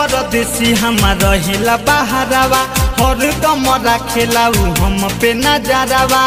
परदेसी हमार रहिला बहारावा हर दम राखेला उ हम पे नजरवा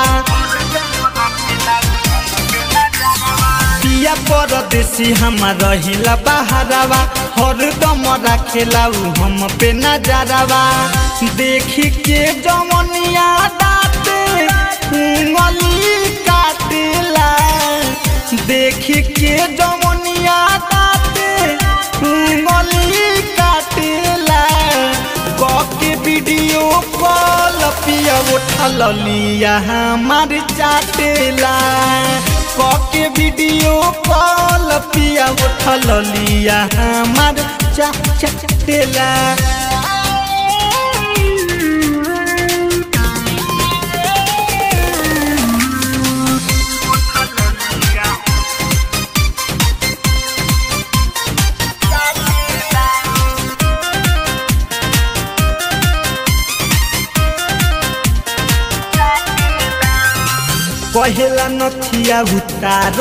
पिया परदेसी हमार रहिला बहारावा हर दम राखेला उ हम पे नजरवा देखी के जमनिया दाते उंगली काटेला देखी के जमनिया दाते उंगली काटेला के वीडियो कॉल पिया उठल लिया हमार चाटेला के वीडियो कॉल पिया उठल लिया हमार चा चाटेला कहेला नथिया उतार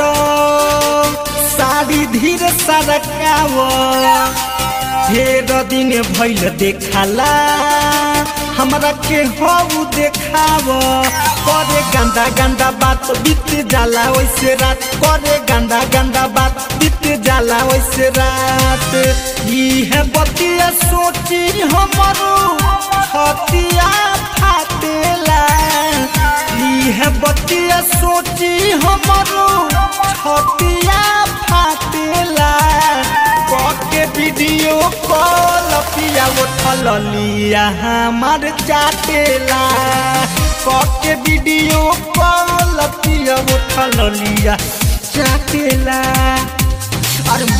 साड़ी धीरे सरकाव ढेर दिन भैल देखाला हमरा के हऊ देखाव करे गंदा गंदा बात बीत जाला वैसे रात करे गंदा गंदा बात बीत जाला वैसे रात ई है बतिया सोची हमरो छतिया फाटेला ई है बतिया सोची हमरो छतिया फाटेला के वीडियो कॉल पिया उठल लिया हमार चाटेला के वीडियो कॉल पिया उठल लिया चाटेला अरे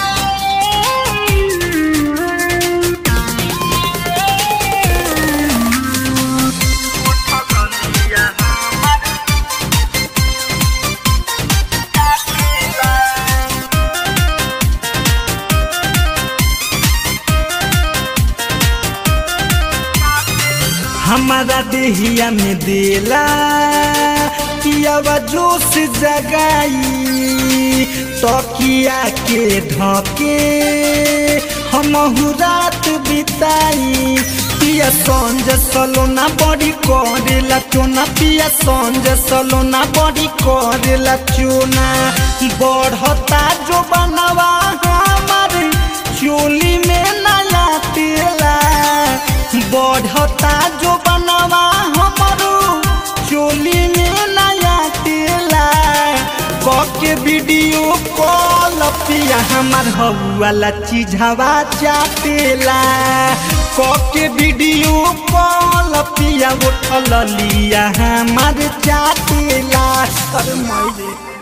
हमारा देहिया में देला पियावा जोश जगाई तकिया के धके हम रात बिताई पिया संज सलोना बड़ी करेला चोना पिया संज सलोना बड़ी करेला चोना बढ़ता जो बनवा हमारे चोली में नया तेला बढ़ता जो बनवा हमारो चोली में नया तेला के वीडियो कॉल पिया हमार हवाला चीज हवा चाटेला के वीडियो कॉल पिया उठल लिया हमार चाटेला अरे माई